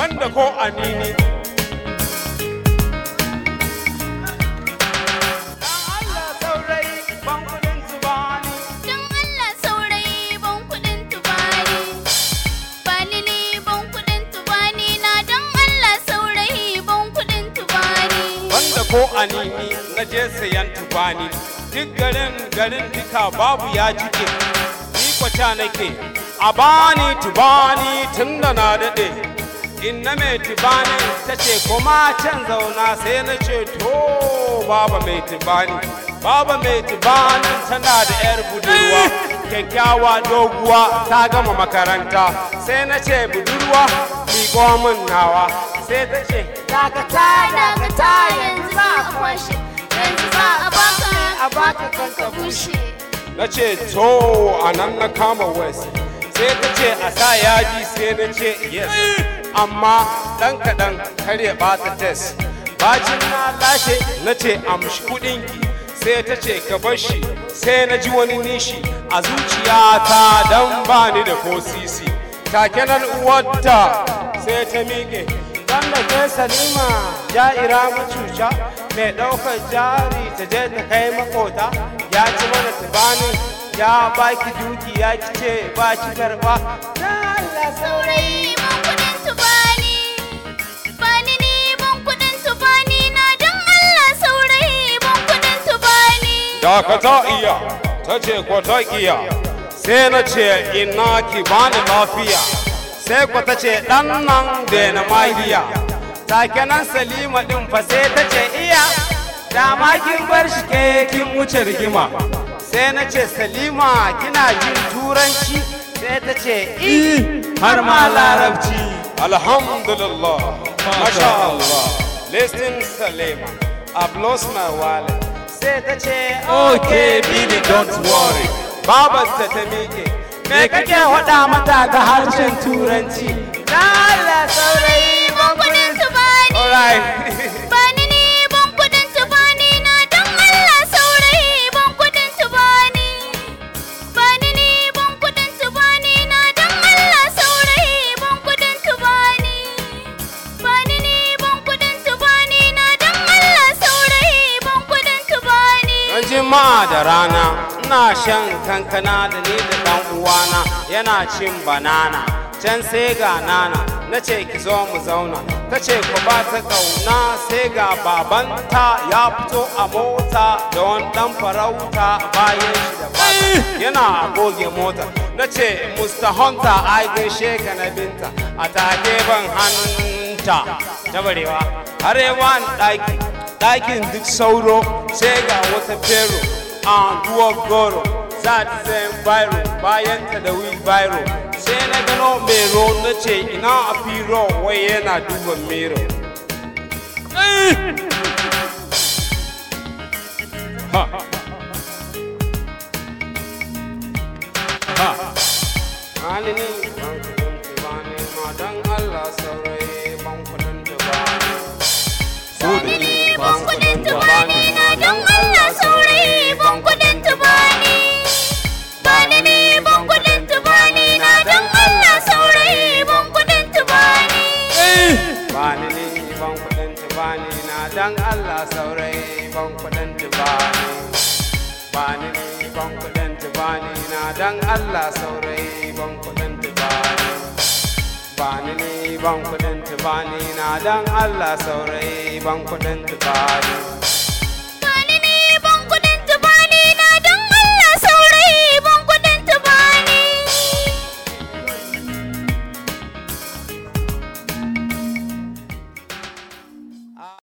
banda ko anini Don Allah saurayi ban kuɗin tubani. Bani ni ban kuɗin tubani na don Allah saurayi ban kuɗin tubani. banda ko anini na je sayan tubani duk garin garin duka babu ya jike ni kwata nake a bani tubani tun da na daɗe in na mai tubani ta ce kuma can zauna sai na ce to baba mai tubani baba mai tubani tana da yar budurwa kyakkyawa doguwa ta gama makaranta sai na ce budurwa miƙo min nawa sai ta ce dakata dakata yanzu za a kwashe yanzu za a baka a baka kanka bushe na ce to a nan na kama west sai ta ce a sa yaji sai na ce yes amma ɗan kaɗan kar ya ɓata test bacin na lashe na ce amshi kuɗinki sai ta ce ka bar shi sai na ji wani nishi a zuciyata don ba ni da ko sisi take nan uwarta sai ta miƙe dan da ke salima ja'ira macuca mai ɗaukar jari ta je ta kai makota ya ci mana tubanin ya baki duki ya ki ce ba ki karɓa na Allah saurayi ban kuɗin tubani. Bani ni ban kuɗin tubani na don Allah saurayi ban kuɗin tubani. da ka ta iya ta ce ko ta iya sai na ce ina ki bani lafiya sai ko ta ce ɗan nan da na magiya take nan salima ɗin fa sai ta ce iya dama kin bar shi ke kin wuce rigima sai na ce salima kina jin turanci sai ta ce i har ma larabci alhamdulillah masha Allah listen salima I've lost my wallet sai ta ce okay baby don't worry babarta ta miƙe me kake faɗa mata ga harshen turanci na Allah saurayi Ban kuɗin tubani. alright Bani ni ban kuɗin tubani na don Allah saurayi ban kuɗin tubani. Bani ni ban kuɗin tubani na don Allah saurayi ban kuɗin tubani. Bani ni ban kuɗin tubani na don Allah saurayi ban kuɗin tubani. Ran jima'a da rana ina shan kankana da ni da ɗan uwana yana cin banana can sai ga nana na ce ki zo mu zauna ta ce ku ba ta ƙauna sai ga babanta ya fito a mota da wani ɗan farauta bayan shi da fata yana a goge mota na ce Mr. Hunter ai gaishe ka na binta a take ban hanta ta barewa arewa ɗaki ɗakin duk sauro sai ga wata fero a duwar goro za ta zai biro bayan ta da wheelbarrow sai na gano mero na ce ina a firo wai yana duban mero Halini ban kudin tubani ma don Allah saurayi ban kudin tubani. Bani ni ban kuɗin tubani na don Allah saurayi ban kuɗin tubani. Bani ni ban kuɗin tubani na don Allah saurayi ban kuɗin tubani. Bani ni ban kudin tubani na dan Allah saurayi ban kudin tubani. Bani ni ban kudin tubani na dan Allah saurayi ban kudin tubani. Bani ni ban kudin tubani na dan Allah saurayi ban kudin tubani.